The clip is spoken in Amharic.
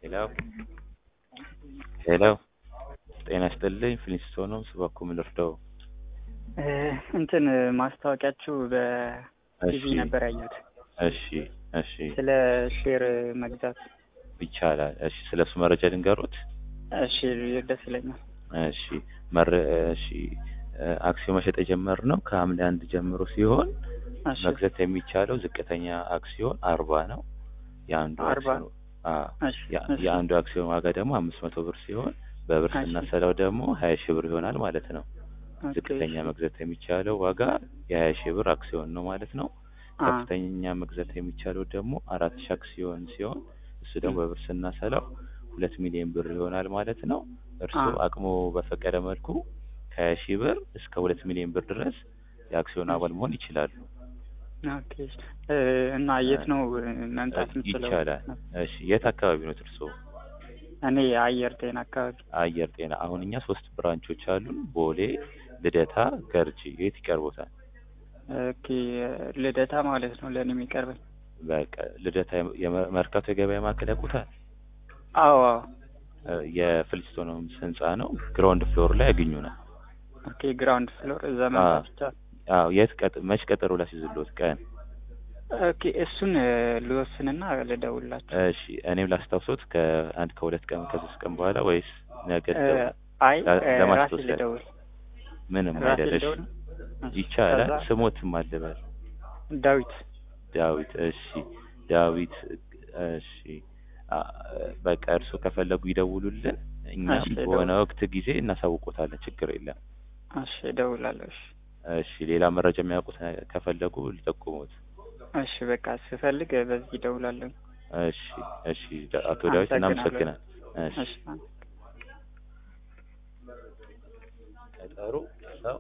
ሄሎ ሄሎ ጤና ይስጥልኝ ፍሊንስቶን ነው ስባኮ ምልርደው እንትን ማስታወቂያችሁ በቲቪ እሺ ነበር ያየሁት እሺ እሺ ስለ ሼር መግዛት። ይቻላል እሺ ስለ እሱ መረጃ ልንገሩት እሺ ደስ ይለኛል። እሺ መረ እሺ አክሲዮን መሸጥ የጀመርነው ከሐምሌ አንድ ጀምሮ ሲሆን እሺ መግዛት የሚቻለው ዝቅተኛ አክሲዮን አርባ ነው የአንዱ አርባ አክሲዮን አዎ እሺ ያ- እሺ የአንዱ አክሲዮን ዋጋ ደግሞ አምስት መቶ ብር ሲሆን በብር እሺ ስናሰላው ደግሞ ሀያ ሺህ ብር ይሆናል ማለት ነው። ኦኬ ዝቅተኛ እሺ መግዛት የሚቻለው ዋጋ የሀያ ሺህ ብር አክሲዮን ነው ማለት ነው። አ ከፍተኛ መግዛት የሚቻለው ደግሞ አራት ሺህ አክሲዮን ሲሆን እሱ ደግሞ እም፣ በብር ስናሰላው ሁለት ሚሊዮን ብር ይሆናል ማለት ነው። አ እርስዎ አቅሞ በፈቀደ መልኩ ከሀያ ሺህ ብር እስከ ሁለት ሚሊዮን ብር ድረስ የአክሲዮን እሺ አባል መሆን ይችላሉ። ኦኬ እሺ እ፣ እና የት ነው እ፣ መምጣት የምችለው? ይቻላል። እሺ የት አካባቢ ነው እርስዎ? እኔ አየር ጤና አካባቢ። አየር ጤና። አሁን እኛ ሶስት ብራንቾች አሉን፣ ቦሌ፣ ልደታ፣ ገርጂ። የት ይቀርቦታል? ኦኬ ልደታ ማለት ነው ለእኔ የሚቀርበኝ። በቃ ልደታ የመ- የመ- መርካቶ የገበያ ማዕከል ያውቁታል? አዎ አዎ። እ፣ የፍልስቶኖምስ ህንጻ ነው። ግራውንድ ፍሎር ላይ ያገኙናል። ኦኬ ግራውንድ ፍሎር እዛ አዎ መምጣት ይቻላል። አዎ። የት ቀጥ መች ቀጠሮ ላስይዝልዎት ቀን? ኦኬ እሱን እ፣ ልወስንና ልደውልላችሁ። እሺ እኔም ላስታውሶት ከአንድ ከሁለት ቀን ከሶስት ቀን በኋላ ወይስ ነገ እ፣ ልደውል? አይ ላ- እ፣ ራሴ ለማስታወስ ያህል ልደውል ምንም ራሴ አይደል። እሺ ልደውል። እሺ ይቻላል። ከዛ ስሞትም አልበል ዳዊት ዳዊት። እሺ ዳዊት። እሺ አ- በቃ እርስዎ ከፈለጉ ይደውሉልን፣ እኛም እሺ በሆነ እደውል ወቅት ጊዜ እናሳውቆታለን። ችግር የለም። እሺ እደውላለሁ። እሺ እሺ ሌላ መረጃ የሚያውቁት ነ- ከፈለጉ ሊጠቁሙት። እሺ በቃ ስፈልግ በዚህ እደውላለሁ። እሺ እሺ ዳ- አቶ ዳዊት አመሰግናለሁ። እናመሰግናለን። እሺ እሺ ቀጠሮ